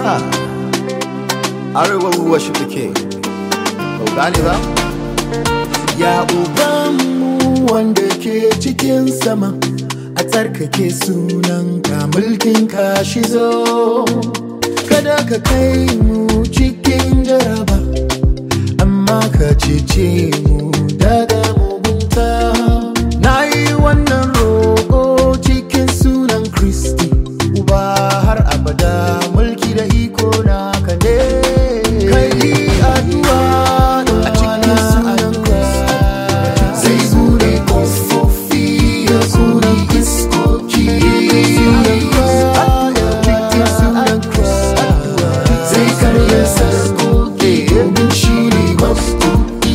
Arewa we worship the king. Ba gane ba? Ya Ubanmu wanda ke cikin sama, a tsarkake sunanka mulkin ka shi zo. Kada ka kai mu cikin jaraba, amma ka cece mu daga mugunta. Na yi wannan roƙo cikin sunan Kristi, Uba har abada mulki da iko na ka ne. Kai addu'a a cikin sunan Kristi. Zai bude ƙofofi ya kuri iskoki. Zai karya sarkoki domin shi ne mafuki.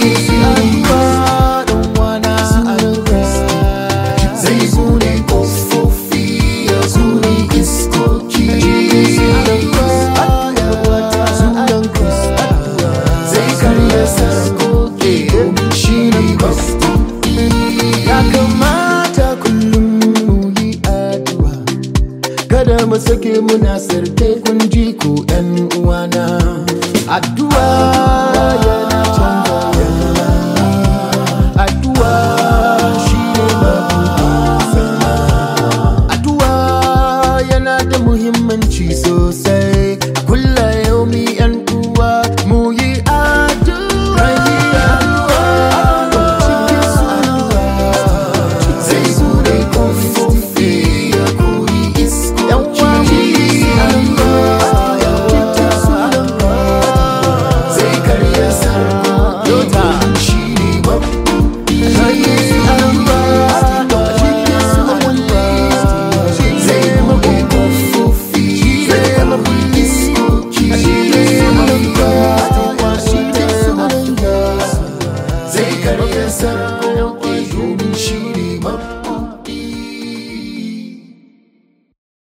Zai bude ƙofofi ya kuri iskoki. Zai karya sarkoki domin shi ne mafuki. Ya kamata kullum mu yi addu'a Kada mu sake muna sarke kun ji ku ɗan uwana Addu'a yana